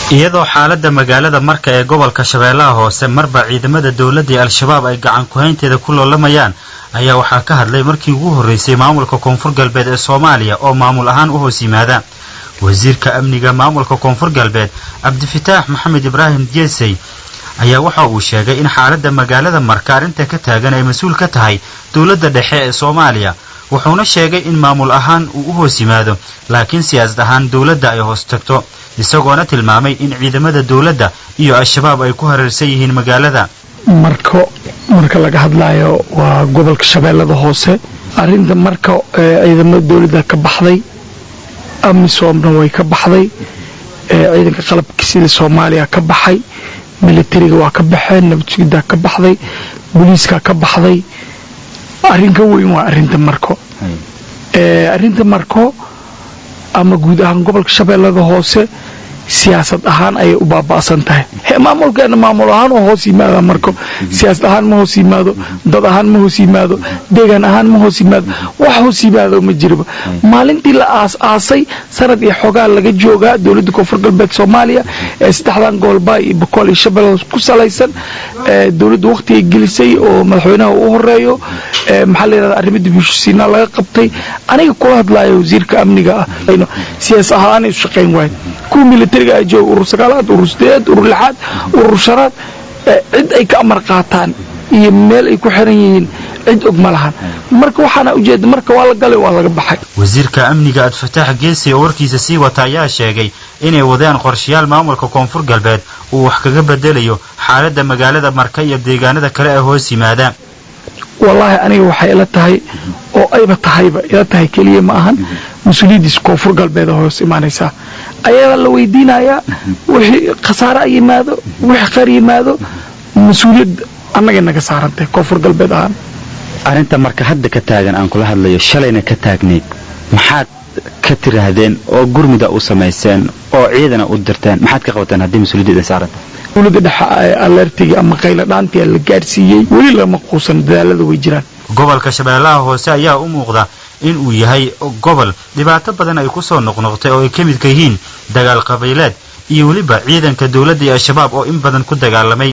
iyadoo xaaladda magaalada marka ee gobolka shabeellaha hoose marba ciidamada dowladda ee al-shabaab ay gacan ku-haynteeda ku loolamayaan ayaa waxaa ka hadlay markii ugu horreysay maamulka koonfur galbeed ee soomaaliya oo maamul ahaan u hoos yimaada wasiirka amniga maamulka koonfur galbeed cabdifitaax maxamed ibraahim jeesey ayaa waxa uu sheegay in xaaladda magaalada marka arrinta ka taagan ay mas-uul ka tahay dowladda dhexe ee soomaaliya wuxuuna sheegay in maamul ahaan uu u hoos yimaado laakiin siyaasad ahaan dowladda ay hoos tagto isagoona tilmaamay in ciidamada dowladda iyo al-shabaab ay ku hareersan yihiin magaalada marko marka laga hadlayo waa gobolka shabeellada hoose arrinta marka ciidamada dowladda ka baxday amisoomna way ka baxday ciidanka qalabka sida soomaaliya ka baxay militariga waa ka baxeen nabadsugiddaa ka baxday booliiskaa ka baxday arrin ka weyn waa arrinta marko arrinta marko ama guud ahaan gobolka shabeellada hoose siyaasad ahaan ayay u baaba'san tahay maamulkeena maamul ahaan oo hoos yimaada marko siyaasad ahaan ma hoos yimaado dad ahaan ma hoos yimaado deegaan ahaan ma hoos yimaado wax hoos yimaado ma jiraba maalintii la aas aasay sanad iyo xogaa laga joogaa dowladda koonfur galbeed soomaaliya ee saddexdan gobolba iyo bokool iyo shabeelle ku salaysan dowladda wakhtigay gelisay oo madaxweynaha u horeeyo maxaa la yidhahda arrimada bulshasiinaa laga qabtay aniga kula hadlaayo wasiirka amniga ah siyaas ahaan isu shaqayn waayo kuwa militariga ay jooga urur sagaalaad urur sideedaad urur lixaad urur shanaad cid ay ka amar qaataan iyo meel ay ku xiran yihiin cid og ma lahan marka waxaana ujeeda marka waa la galay waa laga baxay wasiirka amniga adfataax geesi oo warkiisa sii wata ayaa sheegay inay wadeen qorshayaal maamulka koonfur galbeed uu wax kaga bedelayo xaaladda magaalada marka iyo deegaanada kale ee hoos yimaada wallaahi aniga waxay ila tahay oo ayba tahayba ila tahay keliya ma ahan mas-uuliyaddiisa koonfur galbeed oo hoos imaanaysaa ayadaa la weydiinayaa wixii khasaare a yimaado wixii qar yimaado mas-uuliyad annagay naga saarantahay koonfur galbeed ahaan arrinta marka hadda ka taagan aan kula hadlayo shalayna ka taagnayd maxaad ka tiraahdeen oo gurmuda u samayseen oo ciidana u dirteen maxaad ka qabateen haddii mas-uuliyadda saarantahay dowladda dhexe alertiga ama qayla dhaantia la gaadhsiiyey weli lama quusan dadaalada way jiraan gobolka shabeellaha hoose ayaa u muuqda in uu yahay gobol dhibaato badan ay ku soo noqnoqtay oo ay ka midka yihiin dagaal qabiileed iyo weliba ciidanka dowladda iyo al-shabaab oo in badan ku dagaalamay